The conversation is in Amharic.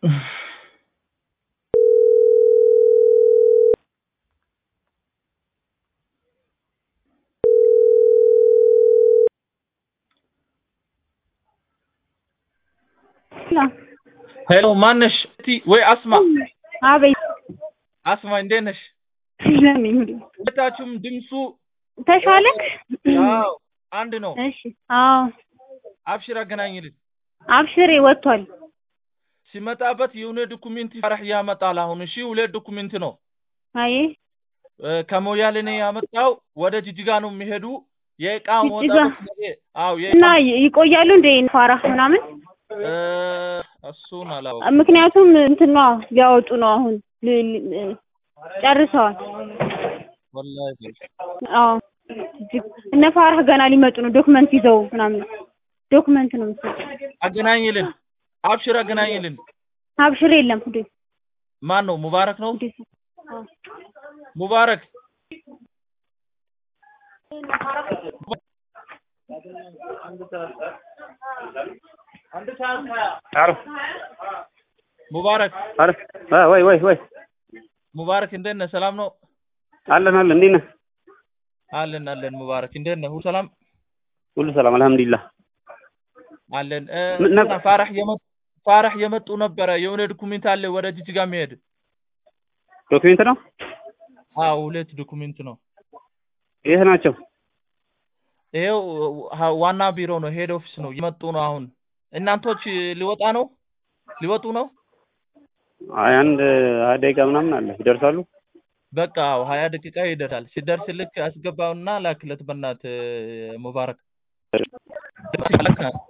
ሄሎ ማነሽ? እቲ ወይ አስማ አቤት አስማ እንዴት ነሽ? ለምን ሁለታችሁም ድምፁ ተሻለክ? አዎ አንድ ነው። እሺ አዎ አብሽር አገናኝልን። አብሽሬ ወጥቷል። ሲመጣበት የሆነ ዶኩሜንት ፈረህ ያመጣል። አሁን እሺ ሁለት ዶኩሜንት ነው አይ እ፣ ከሞያሌ ነው ያመጣው። ወደ ጅጅጋ ነው የሚሄዱ የእቃ ጅጅጋ? መውጣት ነገ አዎ የእቃ እና ይ- ይቆያሉ እንደ ፋራህ ምናምን እ፣ እሱን አላውቅም። ምክንያቱም እንትን ነው ሊያወጡ ነው አሁን ል- ል- ጨርሰዋል። ወላሂ በል። አዎ እጅግ- እነ ፋራህ ገና ሊመጡ ነው ዶክመንት ይዘው ምናምን ዶክመንት ነው መሰለኝ። አገናኝልን። አብሽር አገናኝልን። አብሽር የለም እንዴ ማን ነው? ሙባረክ ነው። እንዴ አዎ ሙባረክ አሎ ሙባረክ አሎ አ ወይ ወይ ወይ ሙባረክ እንዴት ነህ? ሰላም ነው? አለን አለን እንዴት ነህ? አለን አለን። ሙባረክ እንዴት ነህ? ሁሉ ሰላም ሁሉ ሰላም አልሐምዱሊላህ። አለን። እ፣ ምን ነበር? እንትና ፋራህ የመጡ ፋራህ የመጡ ነበረ። የሆነ ዶኩሜንት አለ ወደ ጅጅጋ የሚሄድ ዶክሜንት ነው? አዎ፣ ሁለት ዶኩሜንት ነው። የት ናቸው? ይሄው ሀ- ዋና ቢሮ ነው፣ ሄድ ኦፊስ ነው። የመጡ ነው አሁን። እናንቶች ሊወጣ ነው ሊወጡ ነው። አይ አንድ ሀያ ደቂቃ ምናምን አለ ይደርሳሉ። በቃ አዎ፣ ሀያ ደቂቃ ይደርሳል። ሲደርስ ልክ አስገባውና ላክለት። በእናትህ ሙባረክ